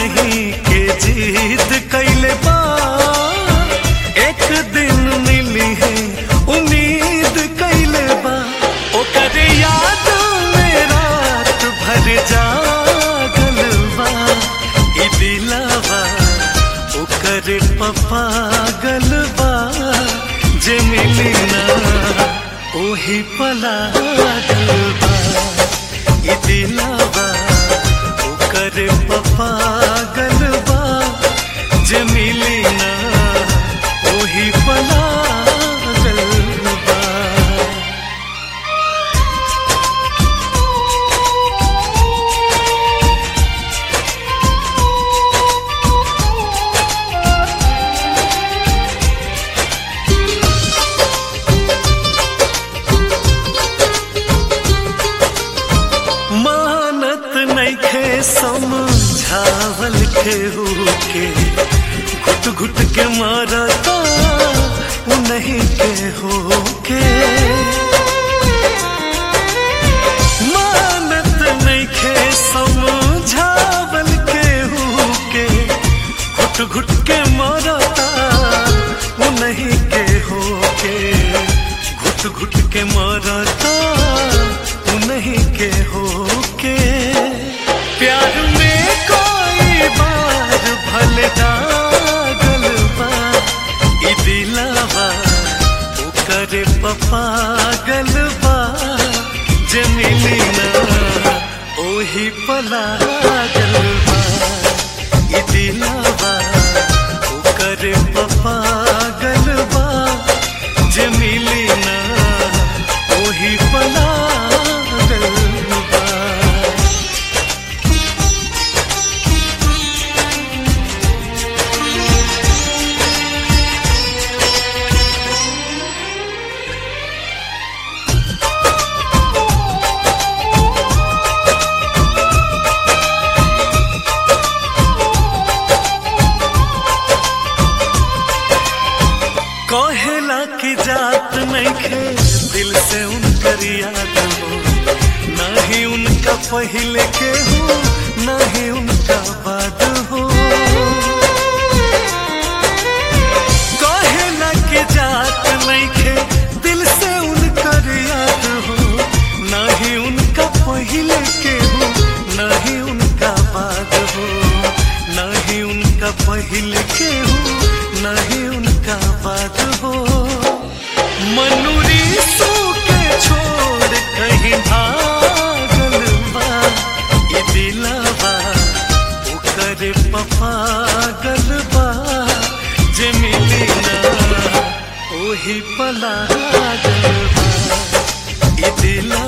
नहीं के जीत कैले बा एक दिन मिली है उम्मीद कैले बा ओकर याद में रात भर जागल बा ई दिलावा ओकर पप्पा गलबा जे मिली ना ओही पला गलबा ई दिलावा ओकर पप्पा गलबा जे मिली ना ओही पला गलबा मानत नैखे समझावल के के घुट घुट के मारता उ नहीं के हो के मानत नैखे समझावल के के घुट घुट के मारता उ नहीं के हो के घुट घुट के मारता उ नहीं के हो के प्यार में कोई बार भले दागल बा ई दिलावा ओकर पप्पा गलबा जे मिली ना ओही पला गलबा ई दिलावा ओकर पप्पा गलबा जे मिली ना ओही पला गलबा कहेला की जात नहीं खे दिल से उनकर याद हो ना ही उनका पहले के हो ना ही उनका बाद हो कहेला की जात नहीं खे दिल से उनकर याद हो ना ही उनका पहले के हो ना ही उनका बाद हो ना ही उनका पहले के हो ना ही उनका बाद हो मनुरी सू के छोड़ कहीं भागल बा ई दिलावा ओकर पप्पा गलबा जे मिली ना ओही पला गलबा ई दिला